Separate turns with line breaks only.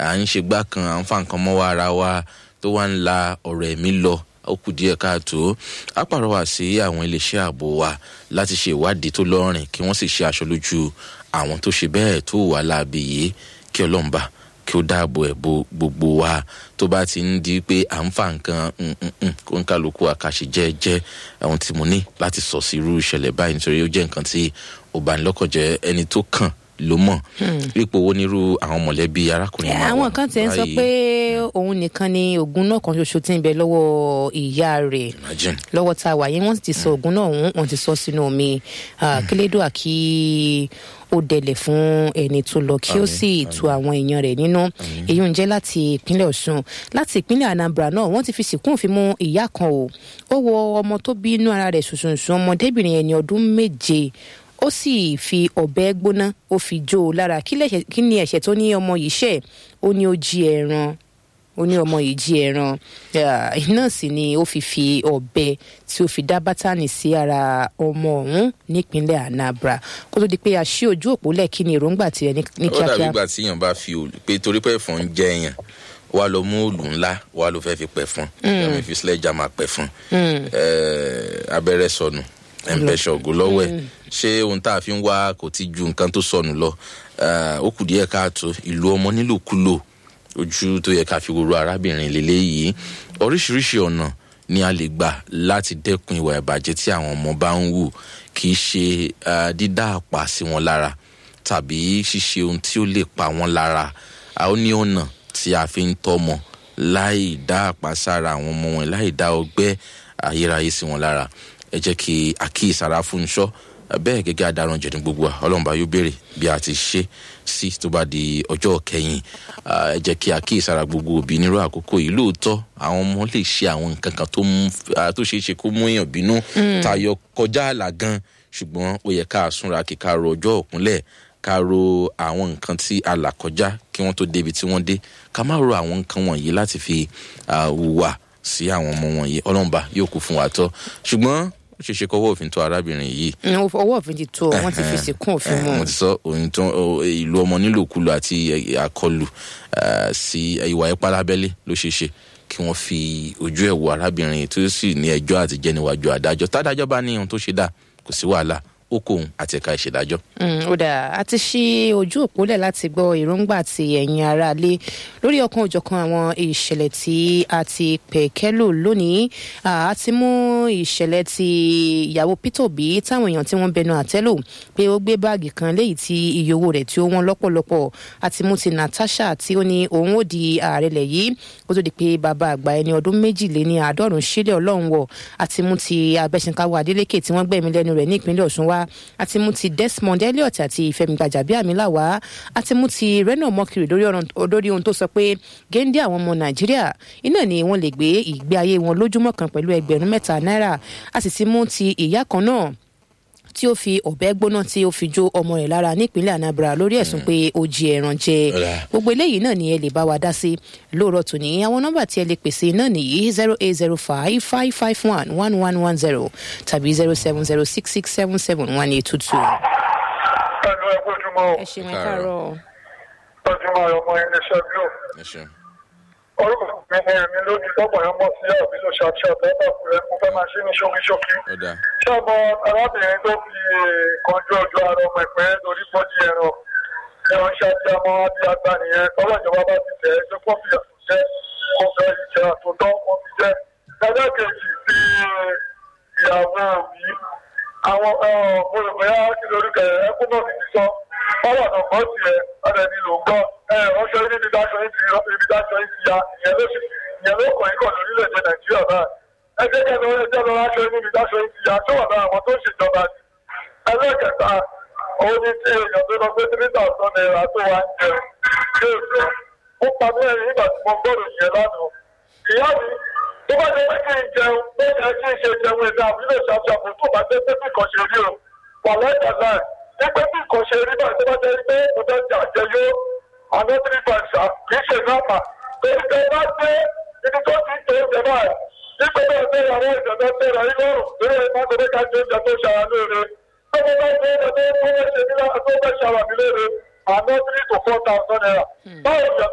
à ń ṣe gbá kan à ń fa nǹkan mọ́wọ́ ara wa tó wá ń la ọ̀rọ̀ ẹ̀mí lọ ó kù díẹ̀ káàtó á pàrọwà sí àwọn iléeṣẹ́ ààbò wa láti ṣe ìwádìí tó lọ́rìn kí wọ́n sì ṣe aṣọ lójú àwọn tó ṣe bẹ́ẹ̀ tó wà láàbì yìí kí ọlọ́mùbá kí ó dáàbò ẹ̀ bo gbogbo wa tó bá ti ń di pé à ń fa nǹkan kó ń kálukú àkàṣe jẹ́ẹ́jẹ́ ohun tí mo ní láti sọ sí irú ìṣẹ̀lẹ̀ báyìí nítorí ó jẹ́ nǹkan tí ò bá ní lọ́kàn jẹ́ ẹni tó kàn ló mọ̀ ipò wo nírú àwọn mọ̀lẹ́bí arákùnrin máa wà
àwọn kan tiẹ̀ ń sọ
báyìí.
pé òun nìkan ni oògùn náà kan ṣoṣo tí ń bẹ lọ́wọ́ ìyá rẹ̀
Imagine.
lọ́wọ́ tá a wà yẹn wọ́n sì ti sọ oògùn náà wọ́n wọ́n ti sọ sínú omi Ah, kílédùà kí ó dẹlẹ̀ fún ẹni tó lọ kí ó
Àmín,
sì tu àwọn èèyàn rẹ̀ nínú èyí ń jẹ́ láti ìpínlẹ̀ ọ̀ṣun láti ìpínlẹ̀ anambra náà wọ́n ti fi sìnkún òfin mú ìyá kan o ó wọ ọmọ tó bí inú ara rẹ̀ ṣùṣùṣù ọmọdébìnrin ẹni ọdún méje ó sì fi ọ̀bẹ gbóná ó fi jó o lára kí lẹ̀ṣẹ̀- kí ni ẹ̀ṣẹ̀ tó ní ọmọ yìí ṣẹ̀ ó ní ó jí ẹran ó ní ọmọ yìí jí ẹran Ah, iná sì ni ó fi fi ọ̀bẹ tí ó fi dá bátànì sí ara ọmọ ọ̀hún nípínlẹ̀ anambra kó tó di pé a ṣí ojú òpó lẹ́ẹ̀kí ni èròǹgbà tiẹ̀ ní ní
ó dàbí
kíákíá.
ìgbà tí èèyàn bá fi òòlù pé torí pé ẹ̀fọn ń jẹ èèyàn wà lọ mú òòlù ńlá wà ló fẹ́ fi pẹ̀ fún ẹ̀mí fi sílẹ̀jà máa pẹ̀ fún abẹ́rẹ́ sọnù ẹ̀ǹbẹ̀ṣọ̀ ògùn lọ́wọ́ ẹ̀ ṣé ohun tá a fi ń wá kò ti ju nǹkan tó sọnù lọ Eh, ó kù díẹ̀ káàtó ìlú ọmọ nílòkulò ojú tó yẹ ká fi wòrò arábìnrin lélẹ́yìí oríṣiríṣi ọ̀nà ni a lè gbà láti dẹ́kun ìwà ìbàjẹ́ tí àwọn ọmọ bá ń wù kì í ṣe eh, dídá àpá sí wọn lára tàbí ṣíṣe ohun tí ó lè pa wọn lára a ó ní ọ̀nà tí a fi ń tọ́mọ láì dá àpá sára àwọn ọmọ wọn láì dá ọgbẹ́ ayérayé sí wọn lára ẹ jẹ́ kí àkíyèsára fún iṣọ́ bẹ́ẹ̀ gẹ́gẹ́ adarun jẹ̀ ní gbogbo wa ọlọ́run bá yóò béèrè bí a ti ṣe sí tó bá di ọjọ́ kẹyìn Ah, ẹ jẹ́ kí àkíyèsára gbogbo òbí nírú àkókò yìí lóòótọ́ àwọn ọmọ lè ṣe àwọn nǹkan kan tó mú ah, tó ṣeé ṣe kó mú èèyàn bínú tayọ kọjá àlà gan ṣùgbọ́n ó yẹ ká súnra kí ká ro ọjọ́ òkúnlẹ̀ ká ro àwọn nǹkan tí a là kọjá kí wọ́n tó débi tí wọ́n dé ká má ro àwọn nǹkan wọ̀nyí láti fi ah, hùwà sí àwọn ọmọ wọ̀nyí ọlọ́mùbá yóò kú fún wa tọ́ ṣùgbọ́n ó ṣeé ṣe kọ́wọ́ òfin tó arábìnrin yìí
Mm, ọwọ́ òfin ti tó wọ́n ti fi sìnkún òfin mú
Eh, mo ti sọ òyìn tó o- ìlú ọmọ nílòkulò àti eh, àkọlù eh, sí ìwà ipá lábẹ́lé ló ṣeé ṣe kí wọ́n fi ojú ẹ̀ wo arábìnrin tó sì ní ẹjọ́ àti jẹ́ níwájú adájọ́ tádájọ́ bá ní ohun tó ṣe dá kò sí wàhálà ó kó òun àti ẹ̀ka ìṣèdájọ́.
Mm, ó dáa a ti ṣí ojú òpólẹ̀ láti gbọ́ èròǹgbà ti ẹ̀yin aráalé lórí ọ̀kan òjọ̀kan àwọn ìṣẹ̀lẹ̀ tí a ti pẹ̀kẹ́lò lónìí Ah, a ti mú ìṣẹ̀lẹ̀ ti ìyàwó Peter Obi táwọn èèyàn tí wọ́n bẹnu àtẹ́lò pé ó gbé báàgì kan léyìí tí iye owó rẹ̀ tí ó wọ́n lọ́pọ̀lọpọ̀ a ti mú ti Natasha tí ó ní òun ó di ààrẹ lẹ̀ yìí kó tó di pé bàbá àgbà ẹni ọdún méjìléní àádọ́rùn sílẹ̀ ọlọ́run wọ̀ a ti mú ti abẹ́sìnkáwọ́ Adeleke tí wọ́n gbẹ̀mí lẹ́nu rẹ̀ ní ìpínlẹ̀ Ọ̀ṣun wá a ti mú ti Desmond Elliot àti Fẹ́mi Gbàjàbíàmílà wá a ti mú ti Reno Mokiri lórí ọ̀rọ̀- lórí ohun tó sọ pé géńdé àwọn ọmọ Nàìjíríà iná ni wọ́n lè gbé ìgbé ayé wọn lójúmọ́ kan pẹ̀lú ẹgbẹ̀rún mẹ́ta náírà a sì ti mú ti ìyá kan náà tí ó fi ọ̀bẹ gbóná tí ó fi jó ọmọ rẹ̀ lára nípínlẹ̀ Anambra lórí ẹ̀sùn pé ó jí ẹran jẹ
Ọ̀dà.
gbogbo eléyìí náà ni ẹ lè bá wa dá sí lóòrọ̀ tòní àwọn nọ́mbà tí ẹ lè pèsè náà nìyí zero eight zero five five five one one one one zero tàbí zero seven zero six six seven seven one eight two two.
pẹ̀lú ẹgbẹ́ ojúmọ́
ẹ ṣeun ẹ
Káàárọ̀.
káàárọ̀
ojúmọ́ ọmọ iléeṣẹ́ glo
ẹ ṣeun.
orúkọ mi ni èmi lójú tọ́pọ̀ yẹn mọ̀ sí àbí ló ṣàṣà tẹ́tà fúrẹ́ mo fẹ́ máa ṣe ní ṣókíṣókí.
ó dáa
ṣé ọmọ arábìnrin tó fi kanjú ọjọ́ ara ọmọ ẹ̀pẹ́ lórí bọ́dí ẹran ẹran ṣáàtì àmọ́ àbí àgbà nìyẹn tọ́lá ìjọba bá ti tẹ̀ ẹ́ tó kọ́ fi àtún jẹ́ kó fẹ́ ìjẹ́ àtúntọ́ kó fi jẹ́. ẹgbẹ́ kejì ti ìyàwó òbí àwọn mo rò bóyá kí lórúkọ ẹ ẹkún náà ti ti sọ bọ́lá náà kọ́ tiẹ̀ ọ̀dẹ̀ ni ló ń gbọ́ ẹ ọṣọ ibi dáṣọ yìí ti ibi dáṣọ yìí ti ya ìyẹn ló sì ìyẹn ló kàn yín kàn lórílẹ̀-èdè nàìjíríà báyìí ẹ jẹ́ kẹ́ lọ́wọ́ ẹjẹ́ lọ́wọ́ aṣọ níbi dáṣọ yìí ti ya tó wà lára àwọn tó ń ṣèjọba ni ẹlẹ́kẹta òun ni tí èèyàn tó lọ pé three thousand naira tó wà ń jẹ yóò jẹ ó pa mí ẹ̀rín nígbà tí mo gbọ́dọ̀ yẹn lánàá ìyá mi tó bá jẹ́ pé kí n jẹun pé ẹ kí n ṣe jẹun ẹ̀dá àbílẹ̀ ṣàṣàbò tó bá jẹ́ pé bí nǹkan ṣe rí o wà lẹ́yìn àná ẹ̀ ní pé bí nǹkan ṣe rí báyìí tó bá jẹ́ pé mo fẹ́ jà jẹ yó àná three five ṣá kì í ṣe nọ́ọ̀mà pé ìgbẹ́ bá dé ibi tó ti ń tó oúnjẹ báyìí nígbà tó ń bẹ̀rẹ̀ àwọn ìjọba tẹ̀lé ayé lọ́rùn lórí ẹ̀ máa tẹ̀lé ká jẹ oúnjẹ tó ṣara lóore tó bá bá jẹ oúnjẹ tó fẹ́ ṣe nílá tó fẹ́ ṣara mi lóore àná three to four thousand naira báwo ni